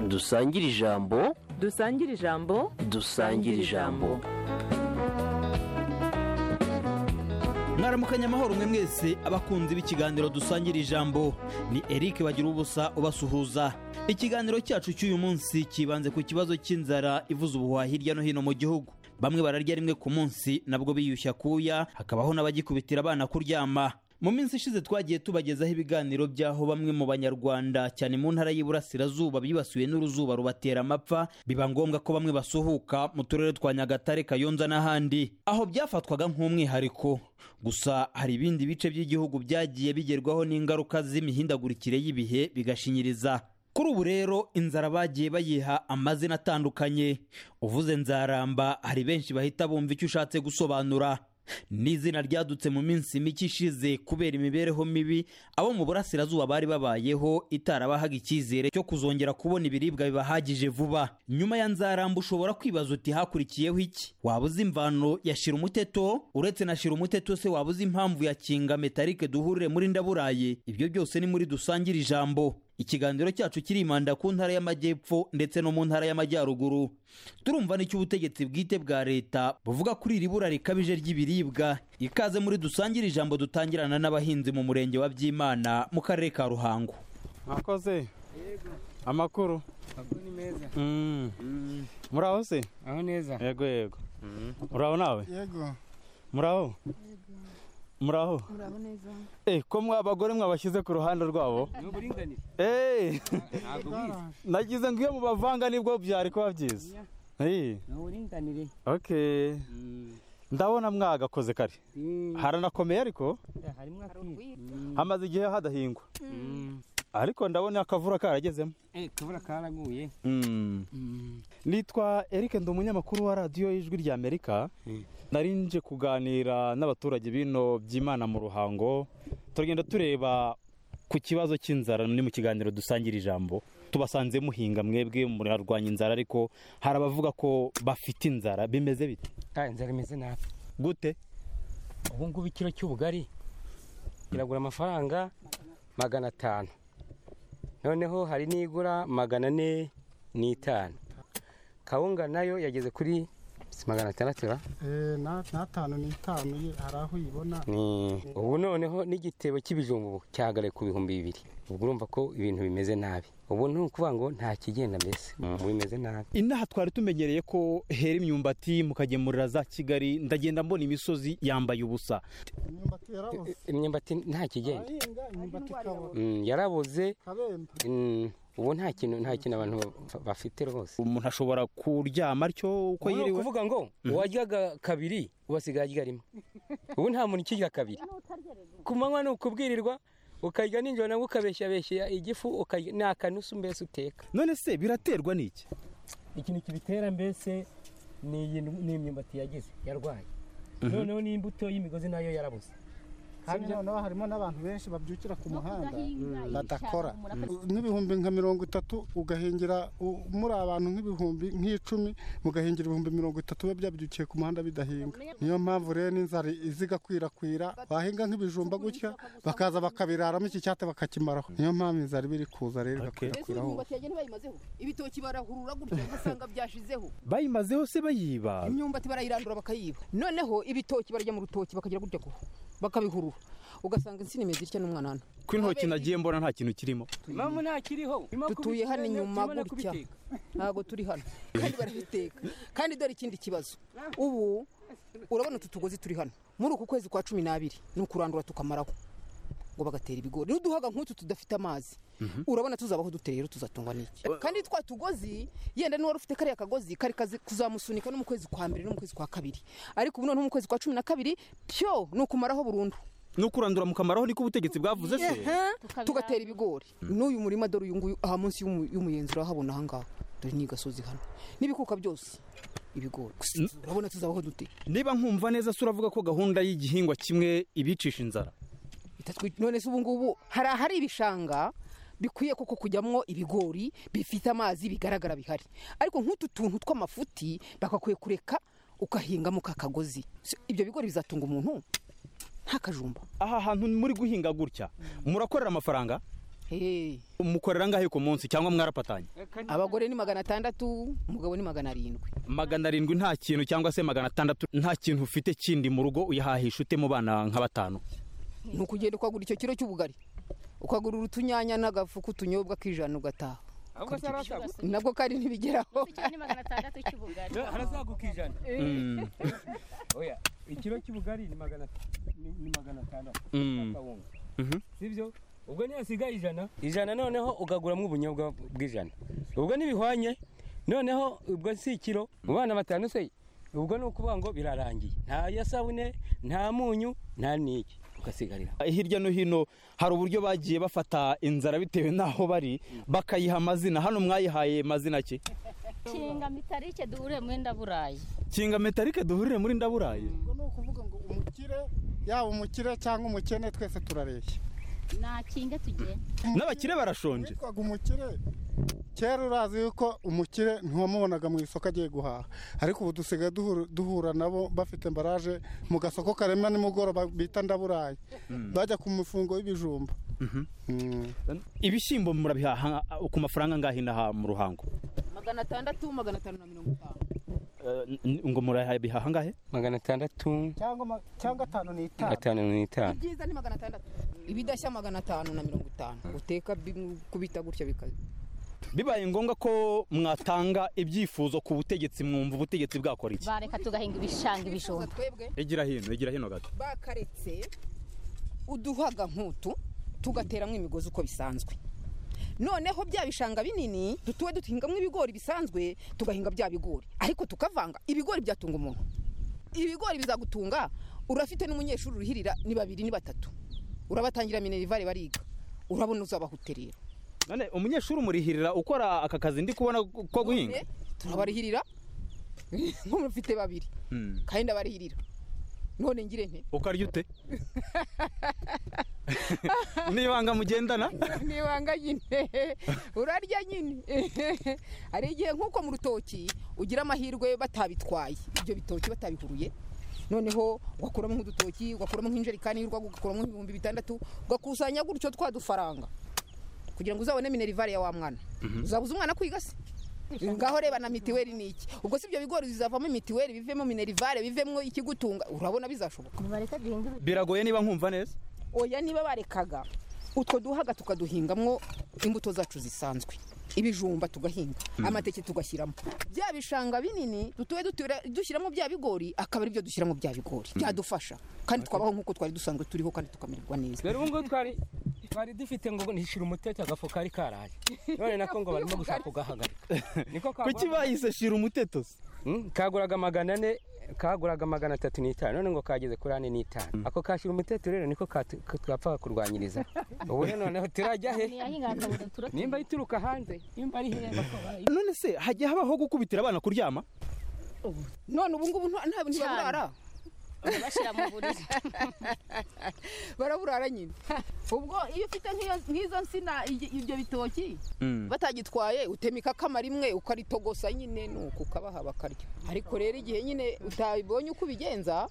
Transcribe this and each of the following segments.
dusangire ijambo dusangire ijambo dusangire ijambo mwaramukanye amahoro mwe mwese abakunzi b'ikiganiro dusangira ijambo ni eric bagira ubusa ubasuhuza ikiganiro cyacu cy'uyu munsi kibanze ku kibazo cy'inzara ivuza ubuhuha hirya no hino mu gihugu bamwe bararya rimwe ku munsi nabwo biyushya kuya hakabaho n'abagikubitira abana kuryama mu minsi ishize twagiye tubagezaho ibiganiro by'aho bamwe mu banyarwanda cyane mu ntara y'iburasirazuba bibasiwe n'uruzuba rubatera amapfa biba ngombwa ko bamwe basuhuka mu turere twa nyagatare kayonza n'ahandi aho byafatwaga nk'umwihariko gusa hari ibindi bice by'igihugu byagiye bigerwaho n'ingaruka z'imihindagurikire y'ibihe bigashinyiriza kuri ubu rero inzara bagiye bayiha amazina atandukanye uvuze nzaramba hari benshi bahita bumva icyo ushatse gusobanura ni izina ryadutse mu minsi mike ishize kubera imibereho mibi abo mu burasirazuba bari babayeho itarabahaga icyizere cyo kuzongera kubona ibiribwa bibahagije vuba nyuma ya nzaramba ushobora kwibaza uti hakurikiyeho iki waba uzi imvano ya shira umuteto uretse na shira umuteto se waba uzi impamvu ya kinga metarike duhurire muri ndaburaye ibyo byose ni muri dusangire ijambo ikiganiro cyacu kirimanda ku ntara y'amajyepfo ndetse no mu ntara y'amajyaruguru turumva n'icyo ubutegetsi bwite bwa leta buvuga kuri iri bura rikabije ry'ibiribwa ikaze muri dusangire ijambo dutangirana n'abahinzi mu murenge wa byimana mu karere ka ruhango mwakoze amakuru ni meza Mm. muraho se aho neza yego yego muraho nawe yego muraho muraho eh ko mwa abagore mwabashyize ku ruhande rwabo ni uburinganire Eh, ntabwo wize nagize ngo iyo mubavanga nibwo byari kuba byiza Eh, ni uburinganire okay ndabona mwagakoze kare haranakomeye ariko harimo akiri hamaze igihe hadahingwa ariko ndabona akavura karagezemo tubura karaguye nitwa eric ndi umunyamakuru wa radiyo y'ijwi rya amerika nari nje kuganira n'abaturage bino by'imana mu ruhango turagenda tureba ku kibazo cy'inzara ni mu kiganiro dusangira ijambo tubasanze muhinga mwebwe murarwanya inzara ariko hari abavuga ko bafite inzara bimeze bite kandi inzara imeze nabi gute ubu ngubu ikiro cy'ubugari kiragura amafaranga magana atanu noneho hari n'igura magana ane n'itanu kawunga nayo yageze kuri si magana atandatu ra? n'atanu n'itanu ye hari aho uyibona ni ubu noneho n'igitebo cy'ibijumbu cyahagaye ku bihumbi bibiri ubwo urumva ko ibintu bimeze nabi ubu ni ukuvuga ngo nta kigenda mbese ubu bimeze nabi inaha twari tumenyereye ko hera imyumbati mukagemurira za kigali ndagenda mbona imisozi yambaye ubusa imyumbati yarabuze imyumbati nta kigenda abahinga imyumbati ikabura Mm, yarabuze kabemba Mm, ubu nta kintu nta kintu abantu ba- bafite rwose umuntu ashobora kuryama atyo uko ubu ni yiriwe ukuvuga ngo uwaryaga kabiri ubasigaye arya rimwe ubu nta muntu ukigira kabiri ku manywa ni ukubwirirwa ukarya nijoro nabwo ukabeshyabeshyera igifu ukarya ni akanusu mbese uteka none se biraterwa n'iki ikintu kibitera mbese ni iyi- ni imyumbati yagize yarwaye noneho n'imbuto y'imigozi nayo yarabuze kandi noneho harimo n'abantu benshi babyukira ku muhanda badakora n'ibihumbi nka mirongo itatu ugahingira u- muri abantu nk'ibihumbi nk'icumi mugahingira ibihumbi mirongo itatu biba byabyukiye ku muhanda bidahinga niyo mpamvu rero n'inzara iza igakwirakwira wahinga nk'ibijumba gutya bakaza bakabiraramo iki cyate bakakimaraho niyo mpamvu inzara iba iri kuza rero mbese igakwirakwira imyumbati hose yagiye ntibayimazeho ibitoki barahurura gutya ugasanga byashizeho bayimazeho se bayiba imyumbati barayirandura bakayiba noneho ibitoki barya mu rutoki bakagira gutya kuhu bakabihurura ugasanga insina imeze itya n'umwanana ko intoki nagiye mbona nta kintu kirimo impamvu ntakiriho dutuye hano inyuma gutya ntabwo turi hano kandi barabiteka kandi dore ikindi kibazo ubu urabona utu tugozi turi hano muri uku kwezi kwa cumi n'abiri ni ukurandura tukamaraho ngo bagatera ibigori n'uduhaga nk'utu tudafite amazi urabona tuzabaho duteye rero tuzatungwa n'iki kandi twa tugozi yenda n'uwari ufite kariya kagozi kari kazi kuzamusunika no mu kwezi kwa mbere no mu kwezi kwa kabiri ariko ubu noneho mu kwezi kwa cumi na kabiri pyo ni ukumaraho burundu ni ukurandura mukamaraho niko ubutegetsi bwavuze se tugatera ibigori n'uyu murima dore uyu nguyu aha munsi y'umu- y'umuyenzi urahabona aha ngaha dore ni gasozi hano n'ibikuka byose ibigori gusa urabona tuzabaho dute niba nkumva neza se uravuga ko gahunda y'igihingwa kimwe ibicisha inzara Itatwi- none se ubu ngubu hari ahari ibishanga bikwiye koko kujyamo ibigori bifite amazi bigaragara bihari ariko nk'utu tuntu tw'amafuti bagakwiye kureka ukahingamo ka kagozi Si- ibyo bigori bizatunga umuntu nta kajumba aha hantu muri guhinga gutya murakorera amafaranga Hey, mukorera angahe ku munsi cyangwa mwarapatanye abagore ni magana atandatu umugabo ni magana arindwi magana arindwi nta kintu cyangwa se magana atandatu nta kintu ufite kindi mu rugo uyahahisha ute mu bana nka batanu ni ukugenda ukagura icyo kiro cy'ubugari ukagura utunyanya n'agafu k'utunyobwa k'ijana ugataha ahubwo se arazagu nabwo kandi ntibigeraho ni magana atandatu cy'ubugari arazaguka ijana Mm, oya ikiro cy'ubugari ni magana ni ni magana atandatu mm. kawunga Mhm. sibyo ubwo niyo hasigaye ijana ijana noneho ugaguramo ubunyobwa bw'ijana ubwo ntibihwanye noneho ubwo si ikiro mu bana batanu se ubwo ni ukuvuga ngo birarangiye nta ya sabune nta munyu nta n'iki ugasigarira hirya no hino hari uburyo bagiye bafata inzara bitewe n'aho bari bakayiha amazina hano mwayihaye mazina ki nshinga mitarike duhure mwenda burayi kinga metarike duhurire muri ndaburaye ubwo ni ukuvuga ngo umukire yaba umukire cyangwa umukene twese turareshya nta kinga tugenda n'abakire barashonje witwaga umukire kera urazi yuko umukire ntiwamubonaga mu isoko agiye guhaha ariko ubu dusigaye duhura- duhura nabo bafite embaraje mu gasoko karema nimugoroba bita ndaburaye bajya ku mufungo w'ibijumba Mm. ibishyimbo murabihaha ku mafaranga angahe inaha mu ruhango magana atandatu magana atanu na mirongo itanu Eh, n- ngo murabihaha angahe magana atandatu cyangwa ma- cyangwa atanu ni itanu atanu n'itanu ibyiza ni magana atandatu ibidashya magana atanu na mirongo itanu uteka bi- kubita gutya bikaze bibaye ngombwa ko mwatanga ibyifuzo ku butegetsi mwumva ubutegetsi bwakora iki bareka tugahinga ibishanga ibijumba twebwe igira hino igira hino gato bakaretse uduhaga nk'utu tugateramo imigozi uko bisanzwe noneho bya bishanga binini dutube duhingamo ibigori bisanzwe tugahinga bya bigori ariko tukavanga ibigori byatunga umuntu ibigori bizagutunga urafite n'umunyeshuri uruhirira ni babiri ni batatu urabatangira minerivare bariga urabona uzabahuterera none umunyeshuri umurihirira ukora aka kazi ndi kubona ko guhinga Eh, turabarihirira nk'umufite babiri Mm. kandi ndabarihirira none ngire nte ukarya ute nibanga mugendana nibanga nyine urarya nyine hari igihe nk'uko mu rutoki ugira amahirwe batabitwaye ibyo bitoki batabihuruye noneho ugakuramo nk'udutoki ugakuramo nk'injerekani y'urwagwa ugakuramo nk'ibihumbi bitandatu ugakusanya gutyo twa dufaranga kugira ngo uzabone minerivare ya wa mwana uzabuza umwana kwiga se ngaho reba na mitiweli ni iki ubwo si ibyo bigori bizavamo imitiweli bivemo minerivare bivemo ikigutunga urabona bizashoboka bareka duhinga biragoye niba nkumva neza oya niba barekaga utwo duhaga tukaduhingamwo imbuto zacu zisanzwe ibijumba tugahinga amateke tugashyiramo bya bishanga binini dutuye dutura- dushyiramo bya bigori akaba ari byo dushyiramo bya bigori byadufasha kandi twabaho nk'uko twari dusanzwe turiho kandi tukamererwa neza dore ubu ngubu twari twari dufite ngo nishira umutete agafu kari karaje none nako ngo barimo gushaka kugahagarika niko kuki kagura bahise shira umuteto se Mm, kaguraga magana ane kaguraga magana atatu n'itanu none ngo kageze kuri ane n'itanu ako kashyira umutete rero niko katu- ka- twapfaga kurwanyiriza ubu rero noneho turajya he ntiyahinga hakabuza turatuye nimba ituruka hanze nimba ari hehe none se hajya habaho gukubitira abana kuryama none ubu ngubu nta- nta- ntibaburara bashyira mu buriri baraburara nyine ubwo iyo ufite nk'iyo- nk'izo nsina iy- ibyo bitoki Mm. batagitwaye utema ikakama rimwe ukaritogosa nyine nuko ukabaha bakarya ariko rero igihe nyine utabibonye uko ubigenza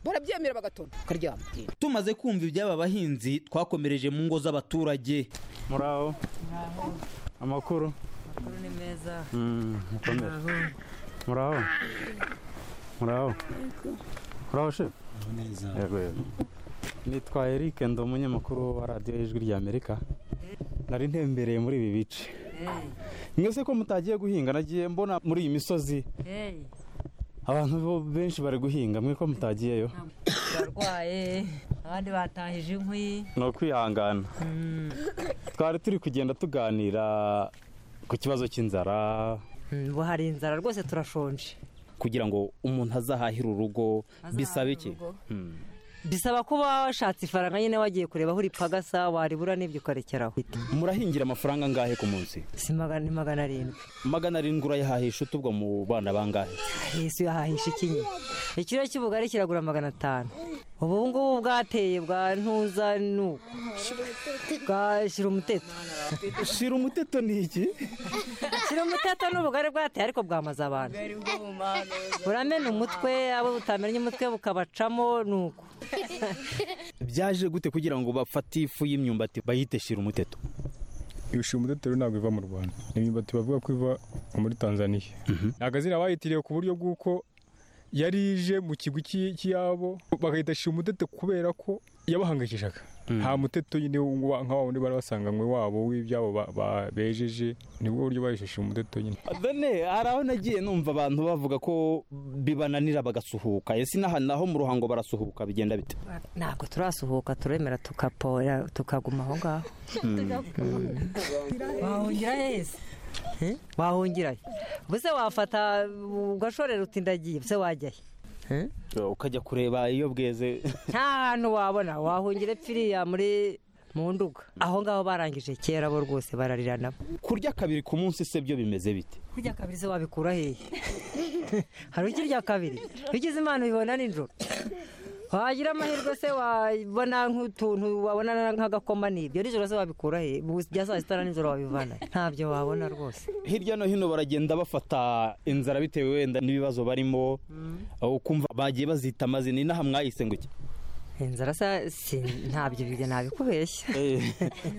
barabyemera bagatona ukaryama tumaze kumva iby'aba bahinzi twakomereje mu ngo z'abaturage muraho amakuru ni meza mukomere muraho muraho muraho shefu yego yego nitwa Eric ndi umunyamakuru wa radiyo y'ijwi ry'amerika nari ntembereye muri ibi bice mwese ko mutagiye guhinga nagiye mbona muri iyi misozi hey abantu bo- benshi bari guhinga mwe ko mutagiyeyo barwaye abandi batahije inkwi ni ukwihangana twari turi kugenda tuganira ku kibazo cy'inzara Mm, ngo hari inzara rwose turashonje kugira ngo umuntu azahahire urugo bisabe iki Azahahire urugo. bisaba kuba washatse ifaranga nyine wagiye kureba aho uripagasa waribura n'ibyo ukarekeraho murahingira amafaranga angahe ku munsi si magana ni magana arindwi magana arindwi urayahahisha utubwo mu bana bangahe yesu yahahisha ikinye ikiro cy'ubugari kiragura magana atanu ubu ngubu bwateye bwa ntuza nuko bwa shira umuteto shira umuteto ni iki shira umuteto ni ubugari bwateye ariko bwamaze abantu buramena umutwe abo butamenya umutwe bukabacamo nuko byaje gute kugira ngo bafate ifu y'imyumbati bayite shira umuteto ibishimudetero ntabwo iva mu rwanda ni imyumbati bavuga ko iva muri tanzania ni akazina bayitiriye ku buryo bw'uko yari ije mu kigwi cy'i- cy'iyabo bagahita shimudete kubera ko yabahangayikishaga nta muteto nyine wa- nka wa wundi bari basanganywe wabo w'ibyabo ba- ba- bejeje nibwo buryo bayishe shimudete nyine done hari aho nagiye numva abantu bavuga ko bibananira bagasuhuka ese n'aha naho mu ruhango barasuhuka bigenda bite ntabwo turasuhuka turemera tugaporera tukaguma aho ngaho wahungira yese wahungira he? ubuse wafata ugashorera uti ndagiye ubuse wajya he? ukajya kureba iyo bweze nta hantu wabona wahungira epfiriya muri mu nduga aho ngaho barangije kera bo rwose bararira nabo kurya kabiri ku munsi se byo bimeze bite kurya kabiri se wabikura hehe hari ukirya kabiri ugize imana ubibona nijoro wagira amahirwe se wabona nk'utuntu wabona nk'agakoma n'ibyo nijoro se wabikura hehe Mu bya saa sita na nijoro wabivana he? ntabyo wabona rwose hirya no hino baragenda bafata inzara bitewe wenda n'ibibazo barimo aho ukumva bagiye bazita amazina inaha mwayise ngo iki inzara se si- ntabyo bijya ntabikubeshya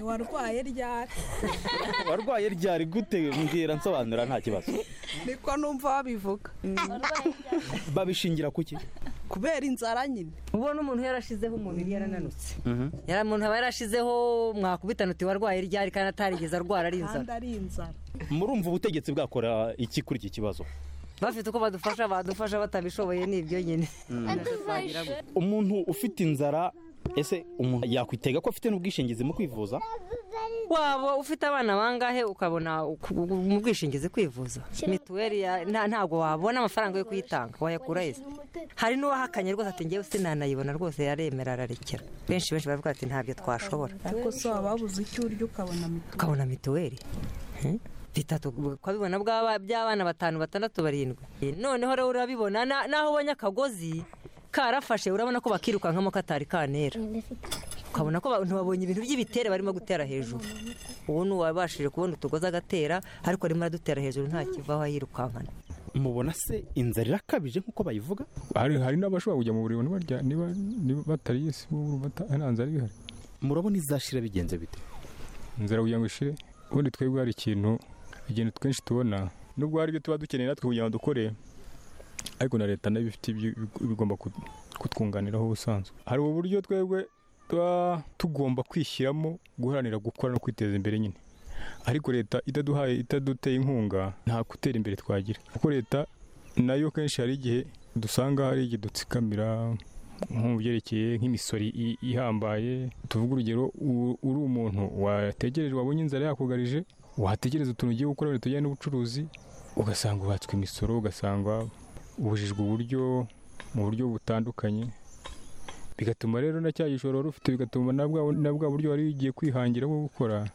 warwaye ryari warwaye ryari gute mbwira nsobanura nta kibazo niko numva babivuga babishingira ku ki kubera inzara nyine ubona umuntu yarashizeho umubiri yarananutse yari umuntu aba yarashizeho mwakubitana uti warwaye ryari kandi atarigeze arwara ari inzara kandi ari inzara murumva ubutegetsi bwakora iki kuri iki kibazo bafite uko badufasha badufasha batabishoboye nibyo nyine umuntu ufite inzara ese umuntu yakwitega ko afite n'ubwishingizi mu kwivuza waba ufite abana bangahe ukabona uku- uku- mu bwishingizi kwivuza mituweli ya- nta- ntabwo wabona amafaranga yo kuyitanga wayakura yese hari n'uwahakanye rwose ati ngewe sinanayibona rwose yaremera ararekera benshi benshi baravuga ati ntabyo twashobora ariko se waba wabuze icyo urya ukabona mituweli ukabona mituweli Eh? bitatu ukabibona bw'aba- by'abana batanu batandatu barindwi Eh, noneho rero urabibona na- naho ubonye akagozi karafashe urabona ko bakirukankamo katari kanera ukabona ko abantu babonye ibintu by'ibitere barimo gutera hejuru uwo ni uwabashije kubona utugozi agatera ariko arimo aradutera hejuru nta kivaho yirukankana mubona se inzara irakabije nk'uko bayivuga hari hari n'abashobora kujya mu buriri barya niba niba batariye si bo bata- nta nzara ihari murabona izashira bigenze bite inzara kugira ngo ishire ubundi twebwe hari ikintu ikintu twinshi tubona nubwo hari ibyo tuba dukeneye natwe kugira ngo dukore ariko na leta nayo ibifite ibyo- bigomba ku- kutwunganiraho ubusanzwe hari uburyo twebwe tuba tugomba kwishyiramo guharanira gukora no kwiteza imbere nyine ariko leta itaduhaye itaduteye inkunga nta gutera imbere twagira kuko leta nayo kenshi hari igihe dusanga hari igihe dutsikamira nko mu byerekeye nk'imisoro i- ihambaye tuvuga urugero u- uri umuntu wategereje wabonye inzara yakugarije wategereza utuntu ugiye gukora wenda tujyanye n'ubucuruzi ugasanga ubatswe imisoro ugasanga ubujijwe uburyo mu buryo butandukanye bigatuma rero na cya gishoro wari ufite bigatuma na bwa na bwa buryo wari ugiye kwihangira bwo gukora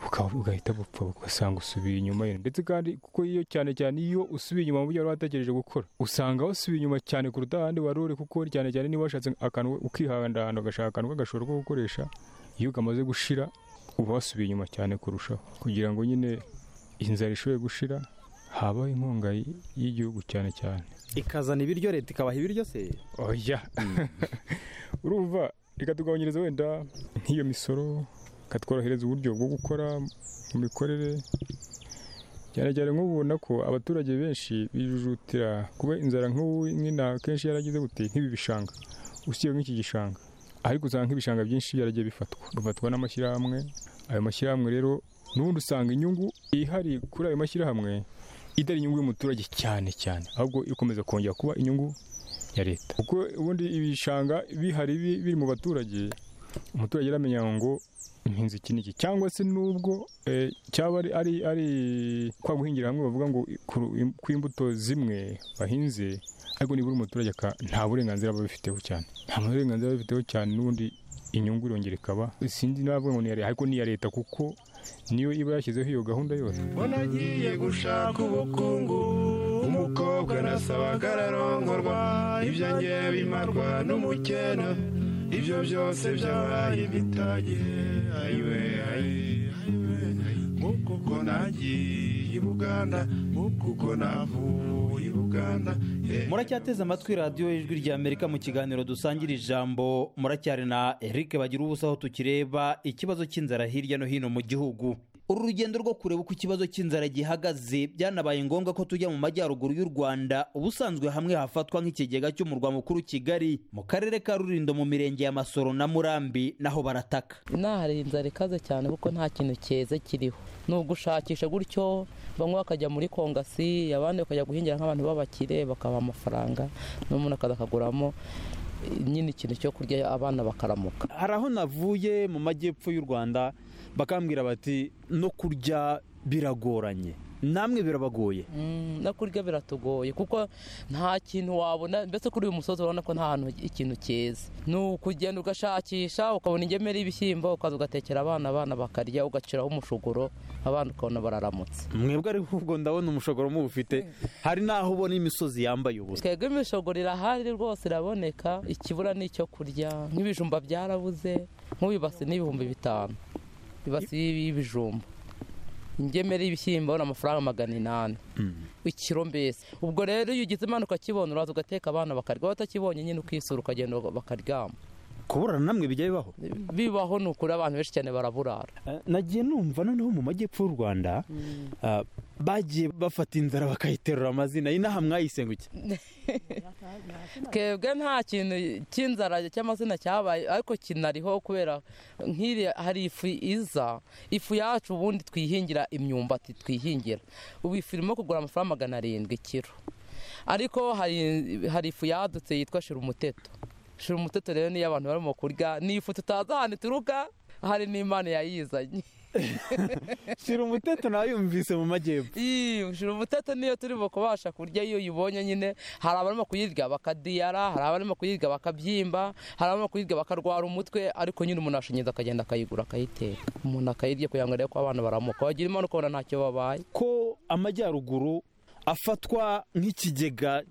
buka- bugahita bupfa ugasanga usubiye inyuma yine. ndetse kandi kuko iyo cyane cyane iyo usubiye inyuma mu byo wari wategereje gukora usanga usubiye inyuma cyane kuruta ahandi wari uri kuko cyane cyane niba washatse akantu ukihandahanda ugashaka akantu k'agashoro ko gukoresha iyo kamaze gushira uba wasubiye inyuma cyane kurushaho kugira ngo nyine inzara ishobore gushira habaho inkunga y- y'igihugu cyane cyane ikazana ibiryo leta ikabaha ibiryo se oya urumva ikatugabanyiriza wenda nk'iyo misoro ikatworohereza uburyo bwo gukora mu mikorere cyane cyane nk'ubona ko abaturage benshi bijujutira kuba inzara nk'ubu nk'ina kenshi yaragize gute nk'ibi bishanga usibye nk'iki gishanga ariko usanga nk'ibishanga byinshi byaragiye bifatwa bifatwa n'amashyirahamwe ayo mashyirahamwe rero n'ubundi usanga inyungu ihari kuri ayo mashyirahamwe itari inyungu y'umuturage cyane cyane ahubwo ikomeza kongera kuba inyungu ya leta kuko ubundi ibishanga bihari bi- biri mu baturage umuturage aramenya ngo mpinze iki n'iki cyangwa se n'ubwo eh, cyaba ari ari ari kwa guhingira hamwe bavuga ngo ku- ku imbuto zimwe bahinze ariko nibura umuturage aka- nta burenganzira aba abifiteho cyane nta burenganzira aba abifiteho cyane n'ubundi inyungu irongera ikaba sinzi n'abavuga ngo ni iya leta ariko ni iya leta kuko niyo iba yashyizeho iyo gahunda yose mbona agiye gushaka ubukungu umukobwa na asaba ko ararongorwa ibyo nge bimarwa n'umukena ibyo byose byabaye bitage ayiwe ayiwe nk'uko uko nagiye i buganda nk'uko uko navuye i buganda muracyateze amatwi radiyo y'ijwi ry'amerika mu kiganiro dusangira ijambo muracyari na eric bagira ubusa aho tukireba ikibazo cy'inzara hirya no hino mu gihugu uru rugendo rwo kureba uko ikibazo cy'inzara gihagaze byanabaye ngombwa ko tujya mu majyaruguru y'u rwanda ubusanzwe hamwe hafatwa nk'ikigega cy'umurwa mukuru kigali mu karere ka rurindo mu mirenge ya masoro na murambi naho barataka inaha hari inzara ikaze cyane kuko nta kintu cyeze kiriho ni ugushakisha gutyo bamwe bakajya muri kongasi abandi bakajya guhingira nk'abantu b'abakire bakabaha amafaranga n'umuntu akaza akaguramo nyine ikintu cyo kurya abana bakaramuka hari aho navuye mu majyepfo y'u rwanda bakambwira bati no kurya biragoranye namwe birabagoye Mm, no kurya biratugoye kuko nta kintu wabona mbese kuri uyu musozi urabona ko nta hantu ikintu cyeze ni ukugenda ugashakisha ukabona ingemeri y'ibishyimbo ukaza ugatekera abana abana bakarya ugaciraho umushogoro abana ukabona bararamutse mwebwe ariko ubwo ndabona umushogoro muwufite hari n'aho ubona imisozi yambaye ubusa twebwe imishogoro irahari rwose iraboneka ikibura ni icyo kurya nk'ibijumba byarabuze nk'ubu ibasi ni ibihumbi bitanu ibasi y'ibijumba ingemeri y'ibishyimbo ni amafaranga magana inani ikiro mbese ubwo rero iyo ugize imana ukakibona uraza ugateka abana bakarya waba utakibonye nyine ukisura ukagenda bakaryama kuburana namwe bijya bibaho bibaho ni ukuri abantu benshi cyane baraburara nagiye numva noneho mu majyepfo y'u rwanda ah, bagiye bafata inzara bakayiterura amazina inaha mwayisenguke twebwe nta kintu cy'inzara cy'amazina cyabaye ariko kinariho kubera nk'iriya hari ifu iza ifu yacu ubundi twihingira imyumbati twihingira ubu ifu irimo kugura amafaranga magana arindwi kiro ariko hari hari ifu yadutse yitwa shirumuteto shirumuteto rero niyo abantu barimo kurya ni ifu tutazi ahantu ituruka hari n'imana yayizanye shira umuteto nawe yumvise mu majyepfo ushira umuteto niyo turi kubasha kurya iyo uyibonye nyine hari abarimo kuyirya bakadiyara hari abarimo kuyirya bakabyimba hari abarimo kuyirya bakarwara umutwe ariko nyine umuntu ashinyiriza akagenda akayigura akayiteka umuntu akayirya kugira ngo arebe ko abana baramuka wagira imana ukabona ntacyo babaye ko amajyaruguru afatwa nk'ikigega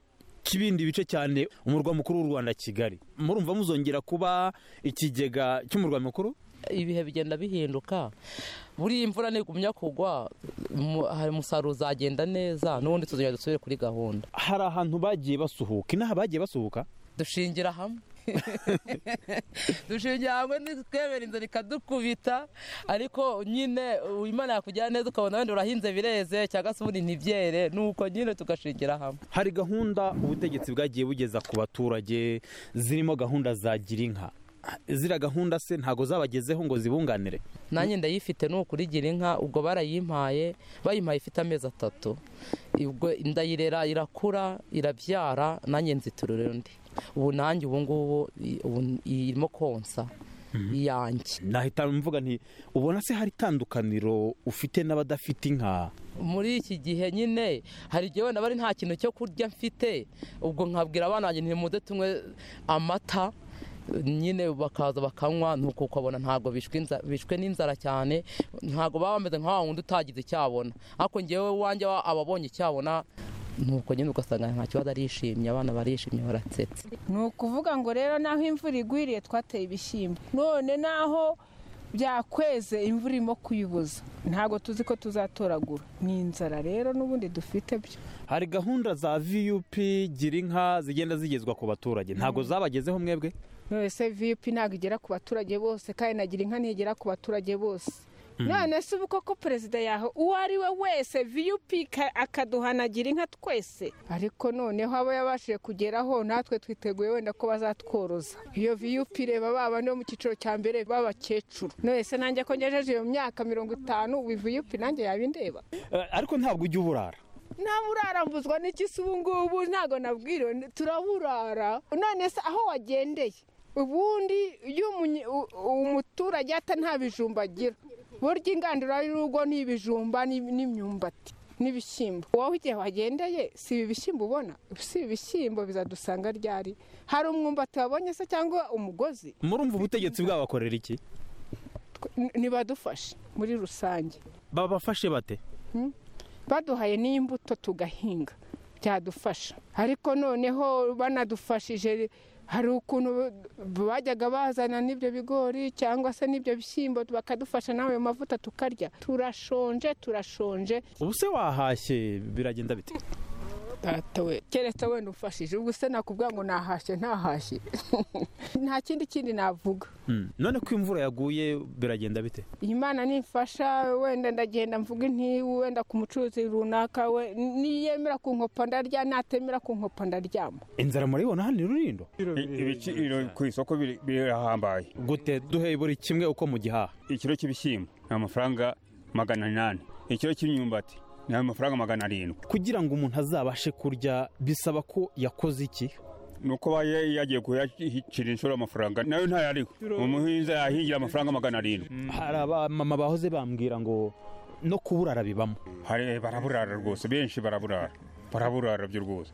cy'ibindi bice cyane umurwa mukuru w'u rwanda kigali murumva muzongera kuba ikigega cy'umurwa mukuru ibihe bigenda bihinduka buriya imvura ntigumya kugwa mu- hari umusaruro uzagenda neza n'ubundi tuzongera dusubire kuri gahunda hari ahantu bagiye basuhuka inaha bagiye basuhuka dushingira hamwe dushingira hamwe twemera inzara ikadukubita ariko nyine uh, imana yakugera neza ukabona wenda urahinze bireze cyangwa se ubundi ntibyere nuko nyine tugashingira hamwe hari gahunda ubutegetsi bwagiye bugeza ku baturage zirimo gahunda za girinka ziriya gahunda se ntago zabagezeho ngo zibunganire nanjye ndayifite ni ukurigira inka ubwo barayimpaye bayimpaye ifite amezi atatu ubwo ndayirera irakura irabyara nanjye nziturira undi ubu nanjye ubu ngubu i- ubu irimo konsa iyanjye nahita mvuga nti ubona se hari itandukaniro ufite n'abadafite inka muri iki gihe nyine hari igihe wenda bari nta kintu cyo kurya mfite ubwo nkabwira abana banjye ntimuze tunywe amata nyine bakaza bakanywa nuko ukabona ntabwo bishwe inza- bishwe n'inzara cyane ntabwo baba bameze nka wa wundi utagize icyabona ariko ngewe wanjye ababonye icyabona nuko nyine ugasanga nta kibazo arishimye abana barishimye baratsetse ni ukuvuga ngo rero n'aho imvura igwiriye twateye ibishyimbo none n'aho byakweze imvura irimo kuyibuza ntabwo tuzi ko tuzatoragura ni inzara rero n'ubundi dufite byo hari gahunda za vup gira inka zigenda zigezwa ku baturage ntago zabagezeho mwebwe nonese vip ntabwo igera ku baturage bose kandi nagira inka ntigera ku baturage bose none se ubu koko perezida yaho uwo ari we wese vip ka- akaduhanagira inka twese ariko noneho aba yabashije kugeraho natwe twiteguye wenda ko bazatworoza iyo vip reba ba bane bo mu cyiciro cya mbere b'abakecuru none se nanjye ko ngejeje iyo myaka mirongo itanu ubu vip nanjye yaba indeba Eh, ariko ntabwo ujya uburara nta burarambuzwa n'iki se ubu ngubu ntabwo nabwiriwe n- turaburara none se aho wagendeye ubundi iyo umunye- u- umuturage ata nta bijumba agira burya ingandura y'urugo ni ibijumba n'ib- n'imyumbati n'ibishyimbo wowe igihe wagendeye si ibi bishyimbo ubona si ibi bishyimbo bizadusanga ryari hari umwumbati wabonye se cyangwa umugozi murumva ubutegetsi bwabakorera iki Tw- n- ntibadufashe muri rusange babafashe bate baduhaye n'imbuto tugahinga byadufasha ariko noneho banadufashije hari ukuntu bajyaga bazana n'ibyo bigori cyangwa se n'ibyo bishyimbo bakadufasha n'ayo mavuta tukarya turashonje turashonje ubu se wahashye biragenda bite data we keretse wenda umfashije ubwo se nakubwira ngo nahashye ntahashye nta kindi kindi navuga Mm. none ko imvura yaguye biragenda bite imana nimfasha wenda ndagenda mvuga inti wenda ku mucuruzi runaka we niyemera ku nkopa ndarya natemera ku nkopa ndaryama inzara murayibona hano irurindo ibiciro ku isoko biri- birahambaye gute duhe buri kimwe uko mu gihaha ikiro cy'ibishyimbo ni amafaranga magana inani ikiro cy'imyumbati ni amafaranga magana arindwi kugira ngo umuntu azabashe kurya bisaba ko yakoze iki ni uko aba ya- yagiye kuyashyikira inshuro amafaranga nayo ntayariho umuhinzi yahingira amafaranga magana arindwi hari abamama bahoze bambwira ngo no kubura arabibamo Hari- baraburara rwose benshi baraburara baraburara byo rwose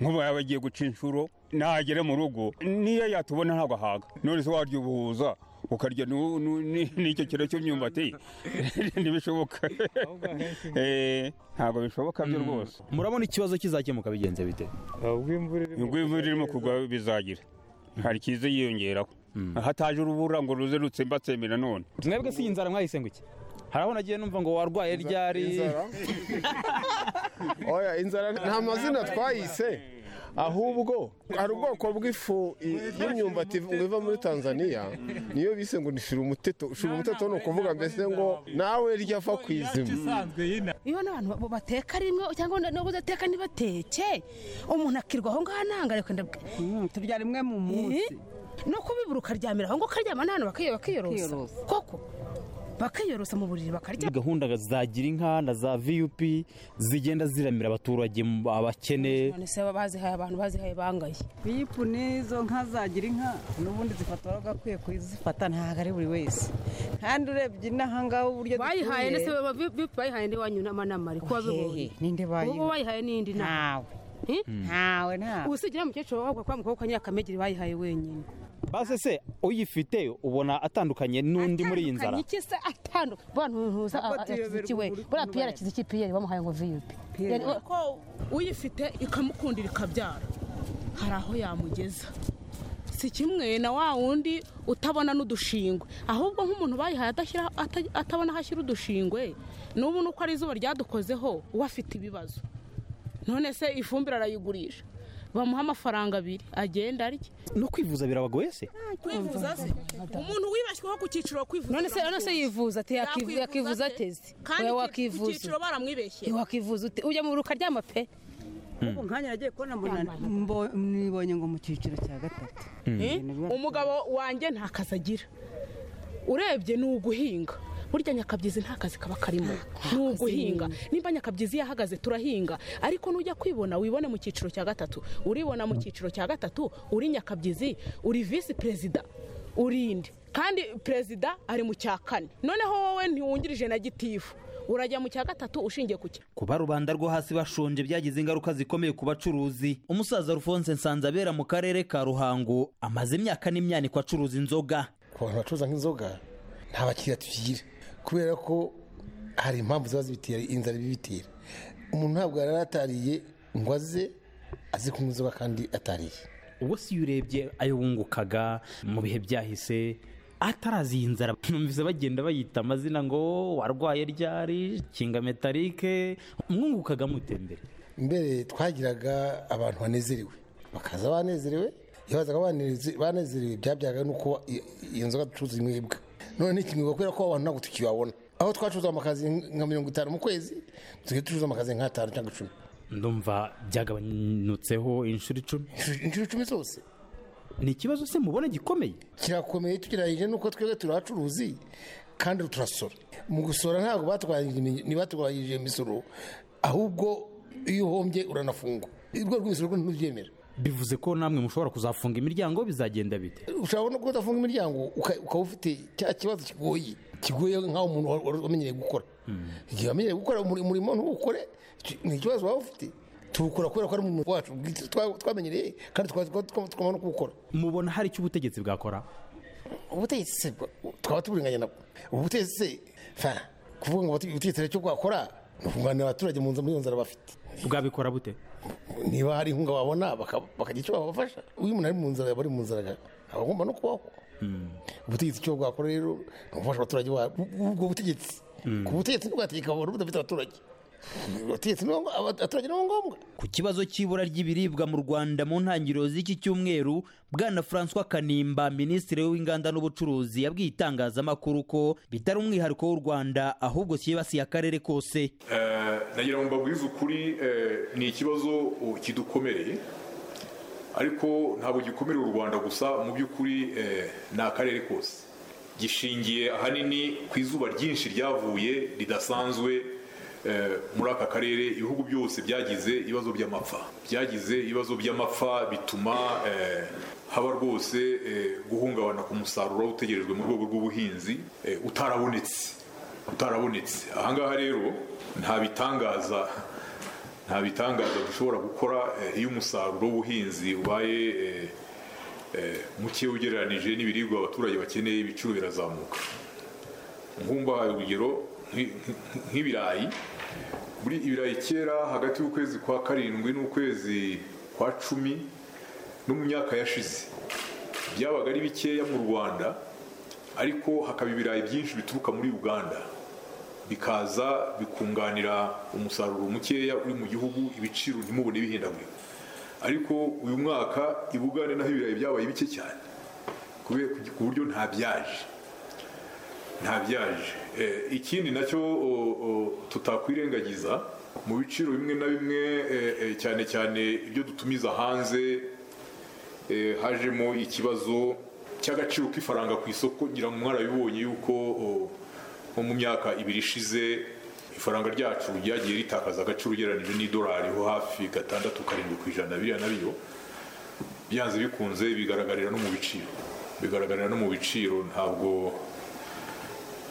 nk'ubu yaba agiye guca inshuro nagere mu rugo niyo yatubona ntabwo ahaga none se warya ubuhuza ukarya nu- nu- ni- n'icyo kiro cy'imyumbati ntibishoboka Eh, ntabwo bishoboka byo rwose murabona ikibazo kizakemuka bigenze bite ubwo imvura irimo kugwa bizagira hari ikiza yiyongeraho hataje urubura ngo ruze rutsembatsembe nanone mwebwe si iyi nzara mwahise ngo iki hari aho nagiye numva ngo warwaye ryari Inzara? oya inzara nta mazina twayise ahubwo hari ubwoko bw'ifu i- y'imyumbati ngo iva muri tanzania niyo bise ngo ni shirumuteto shirumuteto ni ukuvuga mbese ngo nawe rya va ku izima iyo ni abantu bo bateka rimwe cyangwa nubwo udateka ntibateke umuntu akirwa aho ngaho ntangareka ndabwe turya rimwe mu munsi no kubibura ukaryamira aho ngaho ukaryama n'ahantu bakiyo- bakiyorosa Bakiyorosa. koko bakiyorosa mu buriri bakarya gahunda za girinka na za vup zigenda ziramira abaturage mu- abakene none se baba bazihaye abantu bazihaye bangaye biyipu n'izo nka zagira inka n'ubundi zifata wari ugakwiye kuzifata ntabwo ari buri wese kandi urebye inaha ngaho uburyo bayihaye ndetse baba bipu bayihaye ndi wanyu n'amanama ariko wabibonye ninde ubu bayihaye n'indi nama ntawe ntawe usigira umukecuru wawe kwa mukobwa nyakamegeri bayihaye wenyine base se uyifite ubona atandukanye n'undi muri iyi nzara iki se atandukanye bwa ntuza Ntabwo yakize tuyoberwa iki we uburyo buriya piyeri akize iki piyeri bamuhaye ngo viyupi Pierre. kuko uyifite ikamukundira ikabyara hari aho yamugeza si kimwe na wa wundi utabona n'udushingwe ahubwo nk'umuntu bayihaye adashyira- ata- atabona aho ashyira udushingwe n'ubu nuko ari izuba ryadukozeho uba afite ibibazo none se ifumbire arayigurisha bamuha amafaranga abiri agenda arya no kwivuza birabagoye se kwivuza se umuntu wibashyweho ku cyiciro kwivuza None se- none se biramugoye. yivuza ate? Yakivu- Yakwivuza yakivuza ate? ateze? kandi Oya, ku- wakivuza. ku cyiciro baramwibeshye wakivuza ute ujya mu ruka ryama pe Mm. nkanya yagiye kubona nibonye ngo mu cyiciro cya gatatu umugabo wanjye nta kazi agira urebye ni uguhinga burya nyakabyizi nta kazi kaba karimo ni uguhinga nimba nyakabyizi yahagaze turahinga ariko nujya kwibona wibone mu cyiciro cya gatatu uribona mu cyiciro cya gatatu uri nyakabyizi uri visi perezida urinde kandi perezida ari mu cya kane noneho wowe ntiwungirije na gitifu urajya mu cya gatatu ushingiye ku cya kuba rubanda rwo hasi bashonje byagize ingaruka zikomeye ku bacuruzi umusaza rufonse nsanzabera mu karere ka ruhango amaze imyaka n'imyaniko acuruza inzoga ku bantu bacuruza nk'inzoga nta bakiriya tukigira kubera ko hari impamvu ziba zibitera inzara ibibitera umuntu ntabwo yari atariye ngo aze azi kunywa inzoga kandi atariye ubwo si iyo urebye ayo wungukaga mu bihe byahise atarazi iyi nzara numvise bagenda bayita amazina ngo warwaye ryari kinga metarike mwungukaga mutembere mbere twagiraga abantu banezerewe bakaza banezerewe iyo bazaga baneze- banezerewe byabyaga nuko i- iyo nzoga ducuruza inywebwa none ni ikimwebwa kubera ko abantu ntabwo tukibabona aho twacuruza amakazi nka mirongo itanu mu kwezi tugiye ducuruza amakazi nk'atanu cyangwa icumi ndumva byagabanutseho inshuro icumi inshuro icumi zose ni ikibazo se mubona gikomeye kirakomeye tugeragije nuko twebwe turi abacuruzi kandi turasora mu gusora ntabwo batugabanyirije imi- ntibatugabanyirije imisoro ahubwo iyo uhombye uranafungwa urwego rw'imisoro rwo ntirubyemera bivuze ko namwe mushobora kuzafunga imiryango bizagenda bite ushobora no kuba udafunga imiryango uka- ukaba ufite cya kibazo kigoye kigoye nk'aho umuntu wari wari wamenyereye gukora igihe wamenyereye gukora umuri- umurimo ntukore ki- ni ikibazo waba ufite tuwukora kubera ko ari umurimo wacu bwite twa- twamenyereye kandi tukaba- tukaba tukaba- tugomba no kuwukora mubona hari icyo ubutegetsi bwakora ubutegetsi se bwa- twaba tuburenganya nabwo ubutegetsi se fa kuvuga ngo ubutegetsi hari icyo bwakora ni ukunganira abaturage mu nzira muri iyo nzara bafite bwabikora bute niba hari inkunga babona baka- bakagira icyo babafasha iyo umuntu ari mu nzara yaba ari mu nzara aba agomba no kubaho ubutegetsi icyo bwakora rero ni ugufasha abaturage ba- bu- ubwo butegetsi ku butegetsi ntibwategeka abantu budafite abaturage ubutegetsi ni ngombwa abaturage ni ngombwa Ku kibazo cy'ibura ry'ibiribwa mu Rwanda mu ntangiriro z'iki cyumweru Bwana François Kanimba Minisitiri w'Inganda n'Ubucuruzi yabwiye itangazamakuru ko bitari umwihariko w'u Rwanda ahubwo cyibasiye akarere kose Eh, nagira ngo mbabwize ukuri eh, ni ikibazo uh, kidukomereye ariko ntabwo gikomerera u rwanda gusa mu by'ukuri eh, ni akarere kose gishingiye ahanini ku izuba ryinshi ryavuye ridasanzwe eh, muri aka karere ibihugu byose byagize ibibazo by'amapfa byagize ibibazo by'amapfa bituma eh, haba rwose eh, guhungabana ku musaruro waba utegerejwe mu rwego rw'ubuhinzi eh, utarabonetse utarabonetse ahangaha rero nta bitangaza nta bitangaza dushobora gukora eh, iyo umusaruro w'ubuhinzi ubaye eh, eh, muke ugereranije n'ibiribwa abaturage bakeneye ibiciro birazamuka nkumbahaye urugero nk'i- nk'i- nk'ibirayi muri ibirayi kera hagati y'ukwezi kwa karindwi n'ukwezi kwa cumi no mu myaka yashize byabaga ari bikeya mu rwanda ariko hakaba ibirayi byinshi bituruka muri uganda bikaza bikunganira umusaruro mukeya uri mu gihugu ibiciro ntimubone bihindagurika ariko uyu mwaka i bugande naho ibirayi byabaye bike cyane kubera ku buryo nta byaje nta byaje Eh, ikindi nacyo o- o, tutakwirengagiza mu biciro bimwe na bimwe eh, eh, cyane cyane ibyo dutumiza hanze eh, hajemo ikibazo cy'agaciro k'ifaranga ku isoko ngira ngo mwarabibonye yuko o, nko mu myaka ibiri ishize ifaranga ryacu ryagiye ritakaza agaciro ugereranyije n'idolari ho hafi gatandatu karindwi ku ijana biriya na byo byanze bikunze bigaragarira no mu biciro bigaragarira no mu biciro ntabwo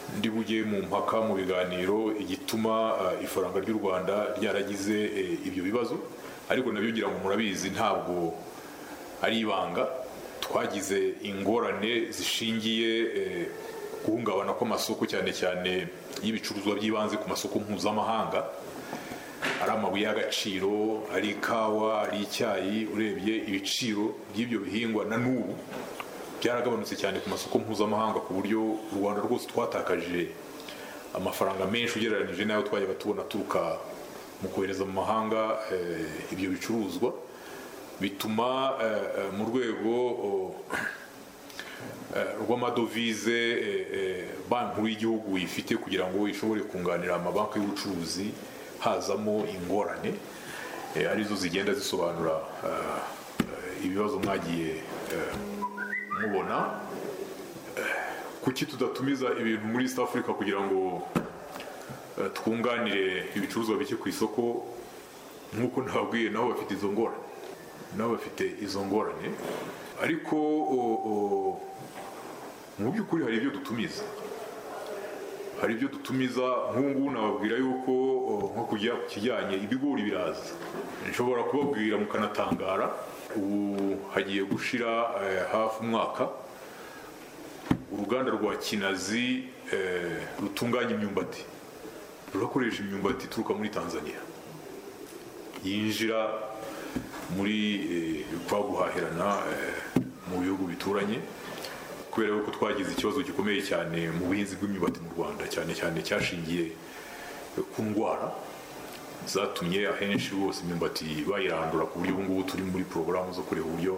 ndi bujye mu mpaka mu biganiro igituma eh, ifaranga ry'u rwanda ryaragize eh, ibyo bibazo ariko nabyo ngira ngo murabizi ntabwo ari ibanga twagize ingorane zishingiye eh, guhungabana kw'amasoko cyane cyane y'ibicuruzwa by'ibanze ku masoko mpuzamahanga ari amabuye y'agaciro ari ikawa ari icyayi urebye ibiciro by'ibyo bihingwa na n'ubu byaragabanutse cyane ku masoko mpuzamahanga ku buryo u rwanda rwose twatakaje amafaranga menshi ugereranyije n'ayo twajyaga tubona aturuka mu kohereza mu mahanga eh, ibyo bicuruzwa bituma eh, eh, mu rwego oh, eh, rw'amadovize eh, eh, banki nkuru y'igihugu ifite kugira ngo ishobore kunganira amabanki y'ubucuruzi hazamo ingorane eh, arizo zigenda zisobanura eh, eh, ibibazo mwagiye eh, mubona Eh, kuki tudatumiza ibintu muri east africa kugira ngo eh, twunganire ibicuruzwa bike ku isoko nk'uko nababwiye nabo bafite izo ngorane nabo bafite izo ngorane ariko o- o, mu by'ukuri hari ibyo dutumiza hari ibyo dutumiza nk'ubu ngubu nababwira yuko o, nko kujya ku kijyanye ibigori biraza nshobora kubabwira mukanatangara ubu hagiye gushira eh, hafi umwaka uruganda rwa kinazi eh, rutunganya imyumbati rurakoresha imyumbati ituruka muri tanzania yinjira muri eh, kwa guhahirana eh, mu bihugu bituranye kubera yuko twagize ikibazo gikomeye cyane mu buhinzi bw'imyumbati mu rwanda cyane cyane cyashingiye eh, ku ndwara zatumye ahenshi rwose imyumbati bayirandura ku buryo ubu ngubu turi muri porogaramu zo kureba uburyo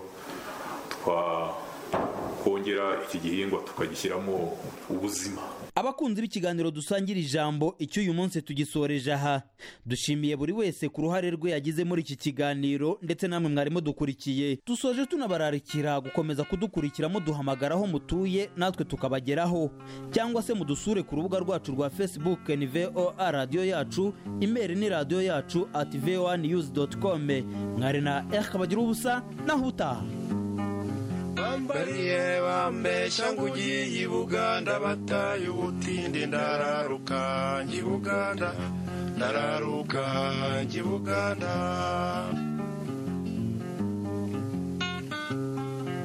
twakongera iki gihingwa tukagishyiramo ubuzima Abakunzi b'ikiganiro dusangira ijambo icyo uyu munsi tugisoreje aha dushimiye buri wese ku ruhare rwe yagize muri iki kiganiro ndetse namwe mwari mudukurikiye dusoje tunabararikira gukomeza kudukurikira muduhamagara aho mutuye natwe tukabageraho cyangwa se mudusure ku rubuga rwacu rwa facebook ni voa radiyo yacu imeri ni radiyo yacu at voa news com mwari na eka bagira ubusa naho utaha bambariye bambeshya ngo ugiye i buganda bataye ubutinde ndararuka njya i buganda ndararuka njya i buganda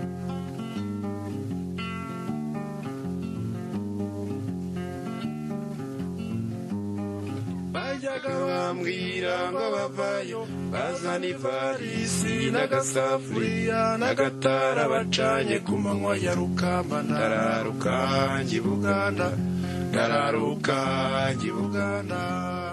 bajya bajyaga bambwira ngo abavayo bazana ivarisi n'agasafuriya n'agatara bacanye ku manywa ya rukamba ndararuka njya i buganda ndararuka njya i buganda